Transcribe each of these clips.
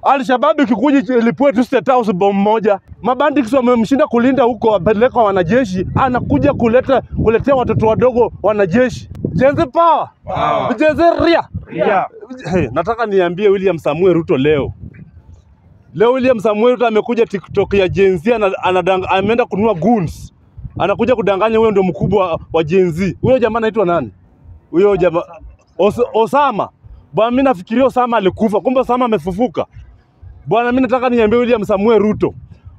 Alshabab ikikuja ilipue tu State House bomu moja, mabandits wamemshinda kulinda huko, wapeleka wanajeshi, anakuja kuleta kuletea watoto wadogo wanajeshi. Gen Z power, Power. Gen Z ria. Ria. Hey, nataka niambie William Samuel Ruto leo leo William Samuel Ruto amekuja TikTok ya Gen Z ana- anadang- ameenda kununua goons, anakuja kudanganya huyo ndio mkubwa wa- wa Gen Z. Huyo jamaa anaitwa nani? Huyo jamaa Os Osama. Bwana, mimi nafikiria Osama alikufa, kumbe Osama amefufuka. Bwana, mimi nataka niambie William Samuel Ruto,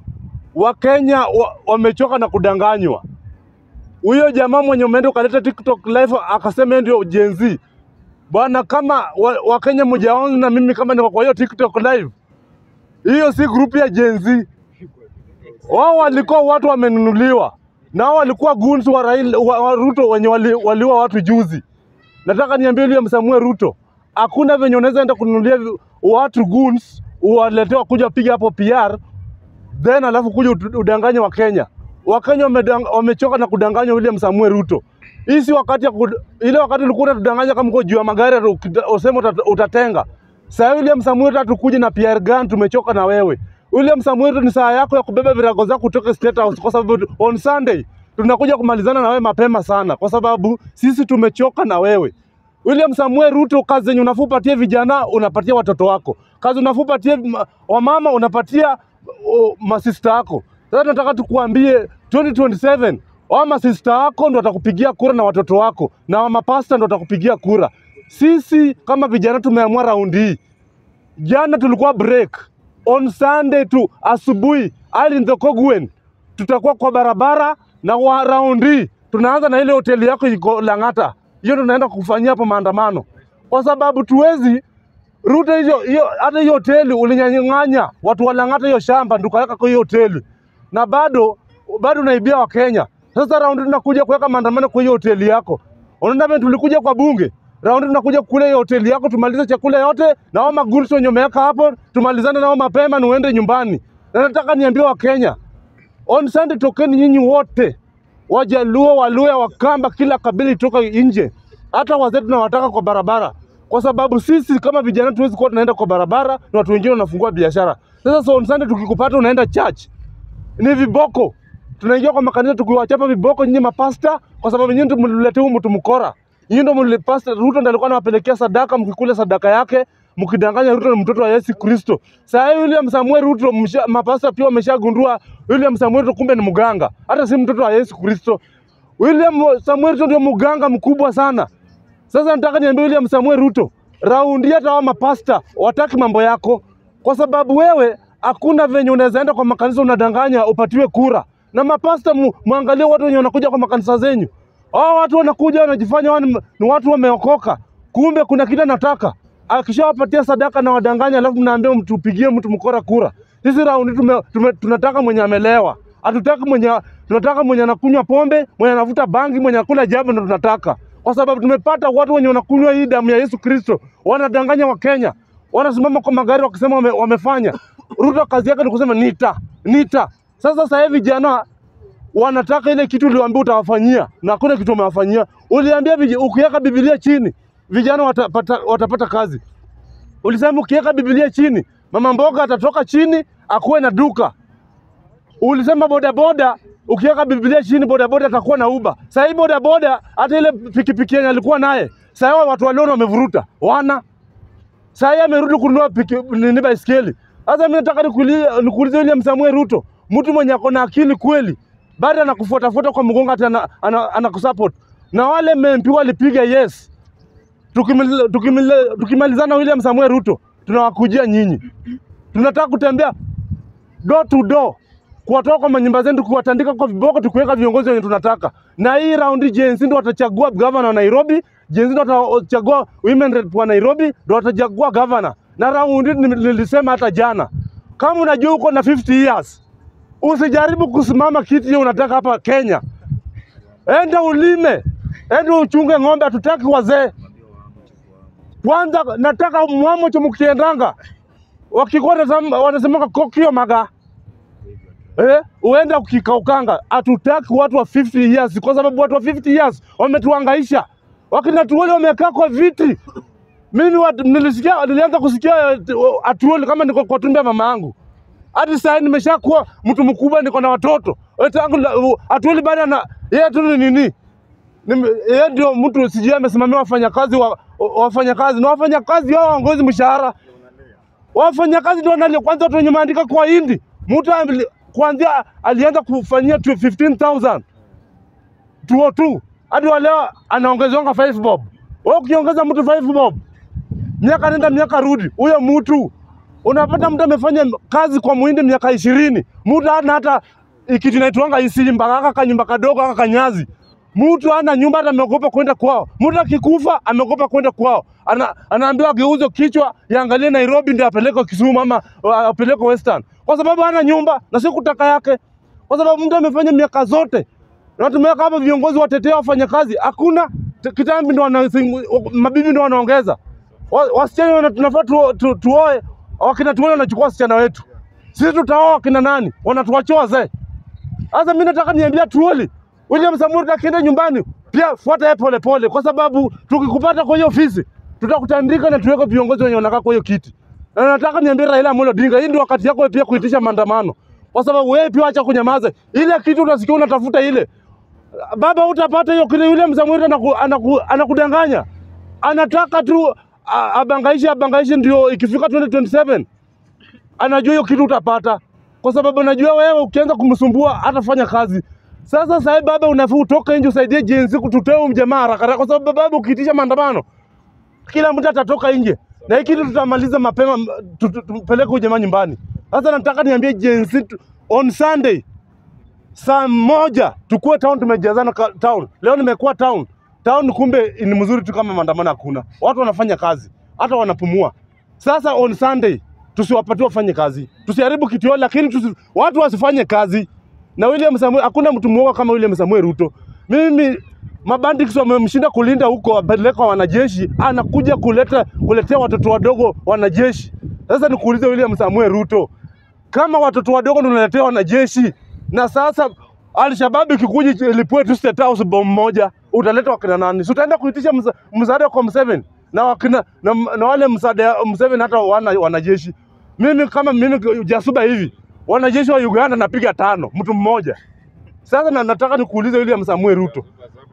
Wakenya wa, wamechoka na kudanganywa. Huyo jamaa mwenye umeenda ukaleta TikTok live akasema yeye ndio Gen Z. Bwana, kama wa- Wakenya mjaona na mimi kama niko kwa hiyo TikTok live, hiyo si grupu ya Gen Z. Wao walikuwa watu wamenunuliwa, na wao walikuwa goons wa, Raila, wa, wa Ruto wenye wali, waliua watu juzi. Nataka niambie William Samuel Ruto, hakuna venye unaweza enda kununulia vi- watu goons uwaletewa kuja piga hapo PR then alafu kuja utu- udanganye Wakenya. Wakenya wamedang- wamechoka na kudanganya William Samuel Ruto. Hii si wakati ya kud... ile wakati ulikuwa unatudanganya kama uko juu ya magari ati ukita- useme uta- utatenga. Sasa William Samuel Ruto hatukuje na PR gun, tumechoka na wewe. William Samuel Ruto ni saa yako ya kubeba virago zako kutoka State House kwa sababu on Sunday tunakuja kumalizana na wewe mapema sana kwa sababu sisi tumechoka na wewe. William Samuel Ruto, kazi zenye unafaa upatie vijana unapatia watoto wako, kazi unafaa upatie ma- wamama unapatia uh, masista yako. Sasa tunataka tukuambie 2027 wa masista wako ndo watakupigia kura na watoto wako na wa mapasta ndo watakupigia kura. Sisi kama vijana tumeamua raundi hii Jana tulikuwa break on Sunday tu asubuhi, ali in the Kogwen, tutakuwa kwa barabara na wa round hii tunaanza na ile hoteli yako iko Lang'ata, hiyo tunaenda kufanyia hapo maandamano, kwa sababu tuwezi Ruto hiyo hiyo, hata hiyo hoteli ulinyang'anya watu wa Lang'ata hiyo shamba, ndio ukaweka kwa hiyo hoteli, na bado bado unaibia Wakenya. Sasa raundi tunakuja kuweka maandamano kwa hiyo hoteli yako. Unaona vile tulikuja kwa bunge, raundi tunakuja kule hiyo hoteli yako, tumalize chakula yote na hao magurus wenye umeweka hapo, tumalizane nao mapema na uende nyumbani. Na nataka niambie Wakenya, on Sunday tokeni nyinyi wote, Wajaluo, Waluya, Wakamba, kila kabila itoka nje, hata wazee tunawataka kwa barabara, kwa sababu sisi kama vijana tuwezi kuwa tunaenda kwa barabara na watu wengine wanafungua biashara. Sasa so on Sunday tukikupata unaenda church, ni viboko. Tunaingia kwa makanisa tukiwachapa viboko nyinyi mapasta, kwa sababu nyinyi ndio mliletea huyu mtu mkora. Nyinyi ndio mlipasta. Ruto ndiye alikuwa anawapelekea sadaka, mkikula sadaka yake mkidanganya Ruto ni mtoto wa Yesu Kristo. Sasa hivi William Samuel Ruto msha, mapasta pia wameshagundua William Samuel Ruto kumbe ni mganga, hata si mtoto wa Yesu Kristo. William Samuel Ruto ndio mganga mkubwa sana. Sasa nataka niambie William Samuel Ruto, raundi hata wa mapasta wataki mambo yako, kwa sababu wewe hakuna venye unaweza enda kwa makanisa unadanganya upatiwe kura. Na mapasta mu, muangalie watu wenye wanakuja kwa makanisa zenyu. Hao watu wanakuja wanajifanya wao ni ni watu wameokoka, kumbe kuna kile nataka akishawapatia sadaka na wadanganya, alafu mnaambia mtupigie mtu mkora kura. Sisi raundi tume, tume, tunataka mwenye amelewa, hatutaki mwenye, tunataka mwenye anakunywa pombe, mwenye anavuta bangi, mwenye anakula jambo, ndo tunataka, kwa sababu tumepata watu wenye wanakunywa hii damu ya Yesu Kristo, wanadanganya Wakenya, wanasimama kwa magari wakisema wame, wamefanya. Ruto kazi yake ni kusema nita nita. Sasa sasa hivi vijana wanataka ile kitu uliwaambia utawafanyia na hakuna kitu umewafanyia. Uliambia vij- ukiweka Biblia chini vijana watapata, watapata kazi. Ulisema ukiweka Biblia chini mama mboga atatoka chini akuwe na duka. Ulisema bodaboda ukiweka Biblia chini bodaboda atakuwa na uba. Sasa hii bodaboda hata ile pikipiki yenye alikuwa naye sasa hivi watu waliona wamevuruta wana sasa yeye amerudi kununua piki nini baiskeli. Sasa mimi nataka nikuulize nikuulize William Samuel Ruto, mtu mwenye ako na akili kweli, bado anakufuatafuata kwa mgongo hata ana, ana, anakusupport. Na wale MP walipiga yes. Tukimaliza tukimaliza- tukimalizana William Samuel Ruto, tunawakujia nyinyi. Tunataka kutembea door to door kuwatoa kwa manyumba zetu, kuwatandika kwa viboko, tukiweka viongozi wenye tunataka. Na hii raundi Gen Z ndio watachagua governor wa Nairobi, Gen Z ndio watachagua women rep wa Nairobi, ndio watachagua governor. Na raundi nil- nilisema hata jana, kama unajua uko na 50 years, usijaribu kusimama kiti hiyo unataka hapa Kenya. Enda ulime, enda uchunge ng'ombe, hatutaki wazee. Kwanza nataka mwamo cho mkiendanga wakikuwa wanasema- wanasemanga kokio maga eh, uenda ukikaukanga. Hatutaki watu wa 50 years, kwa sababu watu wa 50 years wametuhangaisha. Wakina tuwele wamekaa kwa viti Mimi wat, nilisikia nilianza kusikia eh, atuoli kama niko kwa tumbo ya mama yangu. Hadi sasa nimeshakuwa mtu mkubwa, niko na watoto. Eh, Tangu la- u- atuoli bado na yeye tu ni nini? Nime- Yeye ndio mtu sijui amesimamia wafanyakazi wa wa- wafanyakazi na wafanyakazi hao waongozi mshahara. Wafanyakazi ndio wanalia kwanza, watu wenye maandika kwa hindi. Mtu ali- kuanzia alianza kufanyia tu 15000 202 hadi wa leo anaongezonga 5 bob. Wewe ukiongeza mtu 5 bob, miaka nenda miaka rudi, huyo mtu unapata mtu amefanya kazi kwa muhindi miaka ishirini, mtu hana hata kitu inaitwanga isimba, kaka kanyumba kadogo, kaka kanyazi. Mtu hana nyumba, hata ameogopa kwenda kwao. Mtu akikufa ameogopa kwenda kwao, ana, anaambiwa ageuze kichwa yaangalie Nairobi ndio apelekwe Kisumu ama uh, apelekwe Western, kwa sababu hana nyumba na si kutaka yake, kwa sababu mtu amefanya miaka zote na tumeweka hapa viongozi watetea wafanyakazi, hakuna T- kitambi ndo wana, mabibi ndo wanaongeza Wa- wasichana wana- tunafaa tu, tu, tuoe, wakina tuone wanachukua wasichana wetu, sisi tutaoa wakina nani? Wanatuachia wazee. Sasa mimi nataka niambia truoli William Samoei Ruto akienda nyumbani pia fuata yeye pole pole, kwa sababu tukikupata kwa hiyo ofisi tutakutandika na tuweke viongozi wenye wanakaa kwa hiyo kiti. Na nataka niambie Raila Amolo Odinga, hii ndio wakati yako pia kuitisha maandamano, kwa sababu wewe pia acha kunyamaza. Ile kitu unasikia unatafuta ile baba, utapata hiyo kile. William Samoei Ruto anaku, anaku, anakudanganya, anataka tu a- abangaishe abangaishe, ndio ikifika 2027 anajua hiyo kitu utapata, kwa sababu anajua wewe ukianza kumsumbua hatafanya kazi. Sasa sasa baba, unafaa utoke nje usaidie jinsi kututoa huyu mjamaa haraka haraka, kwa sababu baba, ukiitisha maandamano kila mtu atatoka nje na hii kitu tutamaliza mapema, m- tu- tu- tupeleke huyu jamaa nyumbani. Sasa nataka niambie jinsi tu- on Sunday saa moja tukue town, tumejazana ka- town. Leo nimekuwa town town, kumbe ni mzuri tu kama maandamano hakuna, watu wanafanya kazi, hata wanapumua. Sasa on Sunday tusiwapatie wafanye kazi, tusiharibu kitu yote, lakini tusi, watu wasifanye kazi. Na William Samuel, hakuna mtu mwoga kama William Samuel Ruto. Mimi mabandits wamemshinda kulinda huko, wapeleka wanajeshi, anakuja kuleta kuletea watoto wadogo wanajeshi. Sasa nikuulize William Samuel Ruto, kama watoto wadogo ndio unaletea wanajeshi, na sasa Alshabab ikikuja ilipue tu State House bomu moja, utaleta wakina nani? Si utaenda kuitisha msa- msaada kwa Museveni na wakina na, na wale msaada Museveni hata wana wanajeshi. Mimi kama mimi jasuba hivi, wanajeshi wa Uganda napiga tano mtu mmoja. Sasa na nataka nikuulize William Samuel Ruto,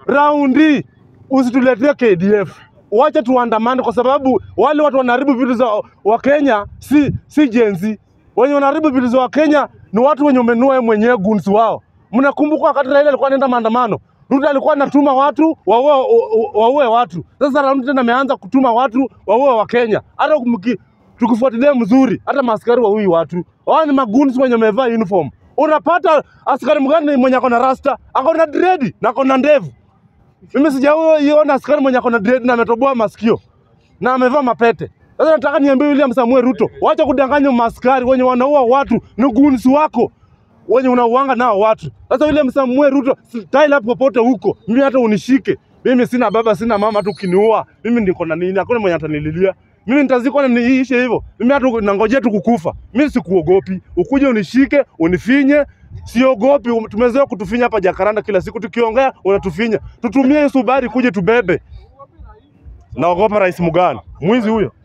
raundi usituletee KDF, wacha tuandamane, kwa sababu wale watu wanaharibu vitu za Wakenya si si jenzi. Wenye wanaharibu vitu za Wakenya ni watu wenye umenua wewe mwenyewe gunzi wao. Mnakumbuka wakati Raila alikuwa anaenda maandamano, Ruto alikuwa anatuma watu waue waue watu. Sasa raundi tena ameanza kutuma watu waue Wakenya. Hata mki- tukifuatilia mzuri, hata maaskari waui watu. Wao ni magunzi wenye wamevaa uniform. Unapata askari mgani mwenye ako na rasta, ako na dredi na ako na ndevu. Mimi sijaiona askari mwenye ako na dread na ametoboa masikio na amevaa mapete. Sasa nataka niambie William Samuel Ruto, wacha kudanganya maaskari wenye wanaua watu, ni gunzi wako wenye unauanga nao watu. Sasa William Samuel Ruto, style hapo popote huko, mimi hata unishike. Mimi sina baba, sina mama, hata ukiniua mimi niko na nini? Hakuna mwenye atanililia. Mimi nitazikwa na niishe hivyo. Mimi hata nangojea tu kukufa. Mimi sikuogopi. Ukuje unishike, unifinye, siogopi. Tumezoea kutufinya hapa Jakaranda kila siku tukiongea unatufinya. Tutumie Subaru kuje tubebe. Naogopa Rais Mugani. Mwizi huyo.